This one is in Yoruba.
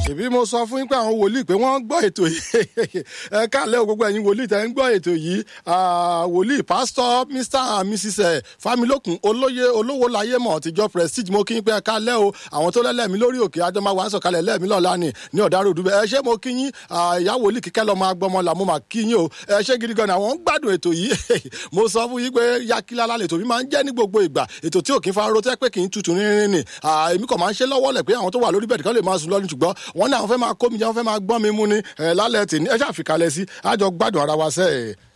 ìbí mo sọ fún yín pé àwọn wòlíì pé wọ́n ń gbọ́ ètò yìí ẹ káàlẹ́ o gbogbo ẹ̀yin wòlíì tẹ́ ń gbọ́ ètò yìí wòlíì pásítọ̀ mr and mrs familokun olóye olówó láyé mọ̀ tìjọ prestige mo kí yín pé ẹ káàlẹ́ o àwọn tó lẹ́lẹ́mí lórí òkè adọ́mọ wa ń sọ̀kalẹ̀ lẹ́ẹ̀mí lọ́la ni ní ọ̀dàrú òdùbẹ̀ ẹ ṣé mo kí yín ìyá wòlíì kíkẹ́ lọ́mọ agbọ́mọ là mo mà kí yín o ẹ ṣé gidi gan àwọn ń gbádùn ètò yìí mo sọ fún yín pé yakilala lètò mi máa ń jẹ́ ní gbogbo ìgbà ètò tí ò kí ń fa ro tẹ́ pé kì í tutù rírin ni èmi kàn máa ń ṣe lọ́wọ́ lẹ̀ pé àwọn tó wà lórí bẹ̀ẹ̀dì kan lè máa sùn lọ́nu ṣùgbọ́n wọ́n ní àwọn fẹ́ máa kó mi jẹ́ wọ́n fẹ́ máa gbọ́n mi mú ni lálẹ́ tì ní ẹ ṣàfikàlẹ̀ sí àjọ gbádùn ara wa sẹ́ẹ̀.